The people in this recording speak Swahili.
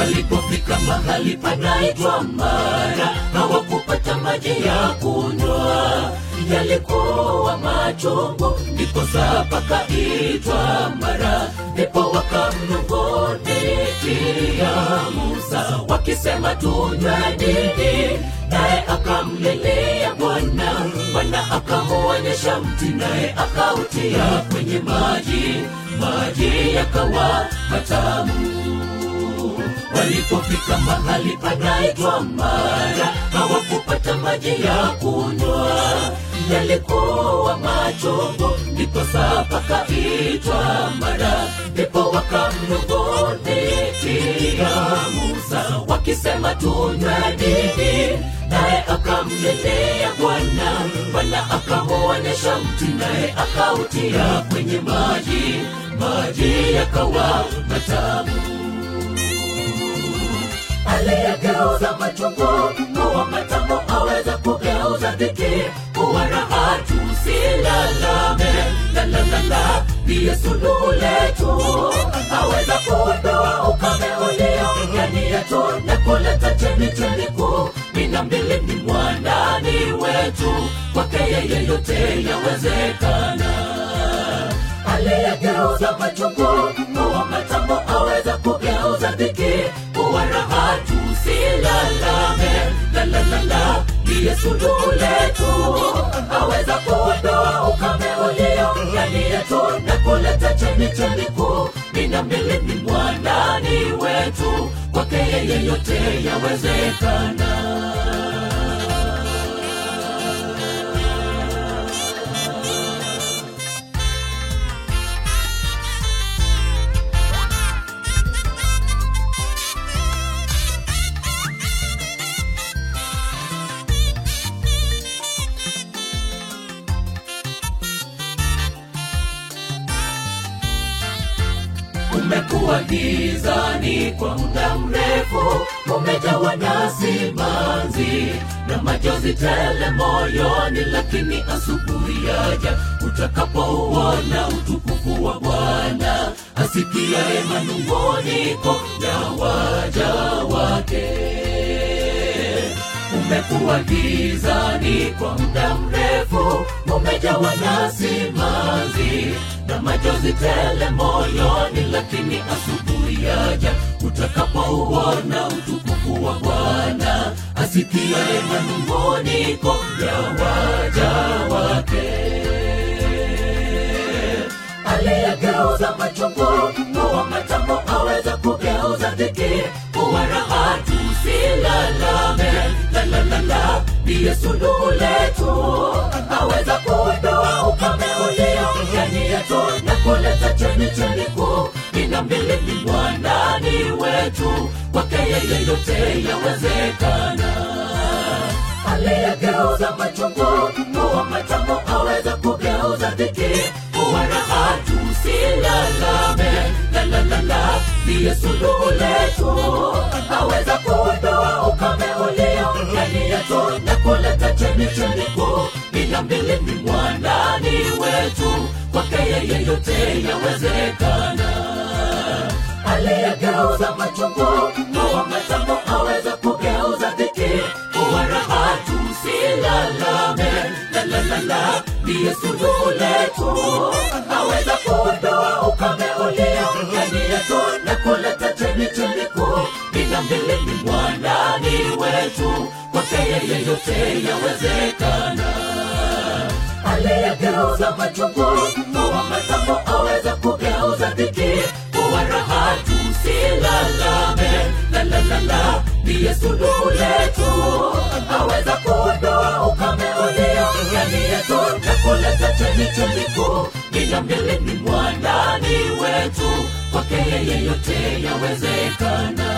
Walipofika mahali panaitwa Mara, hawakupata maji ya kunywa, yalikuwa machungu, ndiposa pakaitwa Mara. Ndipo wakamnong'onekia Musa wakisema, tunywe nini? Naye akamlilia Bwana, Bwana akamuonyesha mti, naye akautia kwenye maji, maji yakawa matamu. Walipofika mahali panaitwa Mara, hawakupata maji ya kunywa, yalikuwa machungu, ndiposa pakaitwa Mara. Ndipo wakamnong'onekia Musa wakisema, tunywe nini? Naye akamlilia Bwana, Bwana akamuonyesha mti, naye akautia kwenye maji, maji yakawa matamu aliyegeuza machungu kuwa matamu aweza kugeuza dhiki kuwa raha. Tusilalame, la la la la, ndiye suluhu letu. Aweza kuondoa ukame ulio ndani yetu na kuleta chemichemi kuu mina mbili ni mwandani wetu, kwake yeye yote yawezekana aliyegeuza machungu kuwa matamu aweza kugeuza dhiki kuwa raha. Tusilalame, la la la la, ndiye suluhu letu. Aweza kuondoa ukame ulio ndani yetu na kuleta chemichemi kuu mina mbili ni mwandani wetu, kwake yeye yote yawezekana. Umekuwa gizani kwa muda mrefu, umejawa na simanzi na machozi tele moyoni, lakini asubuhi yaja utakapouona utukufu wa Bwana, asikiaye manung'uniko ya waja wake umekuwa gizani kwa muda mrefu, umejawa na simanzi na machozi tele moyoni, lakini asubuhi yaja utakapouona utukufu wa Bwana, asikiaye manung'uniko ya waja wake aliyegeuza machungu kuwa matamu aweza kugeuza dhiki kuwa raha. Tusilalame, la la la la, ndiye suluhu letu. Aweza kuondoa ukame ulio ndani yetu na kuleta chemichemi kuu mina mbili ni mwandani wetu, kwake yeye yote yawezekana aliyegeuza machungu kuwa matamu aweza kugeuza dhiki kuwa raha. Tusilalame, la la la la, ndiye suluhu letu. Aweza kuondoa ukame ulio ndani yetu na kuleta chemichemi kuu mina mbili ni mwandani wetu, kwake yeye yote yawezekana aliyegeuza machungu kuwa matamu aweza kugeuza dhiki kuwa raha. Tusilalame, la la la la, ndiye suluhu letu. Aweza kuondoa ukame ulio ndani yetu na kuleta chemichemi kuu mina mbili ni mwandani wetu, kwake yeye yote yawezekana aliyegeuza machungu kuwa matamu aweza kugeuza dhiki kuwa raha. Tusilalame, la la la la, ndiye suluhu letu. Aweza kuondoa ukame ulio ndani yetu na kuleta chemichemi kuu mina mbili ni mwandani wetu, kwake yeye yote yawezekana.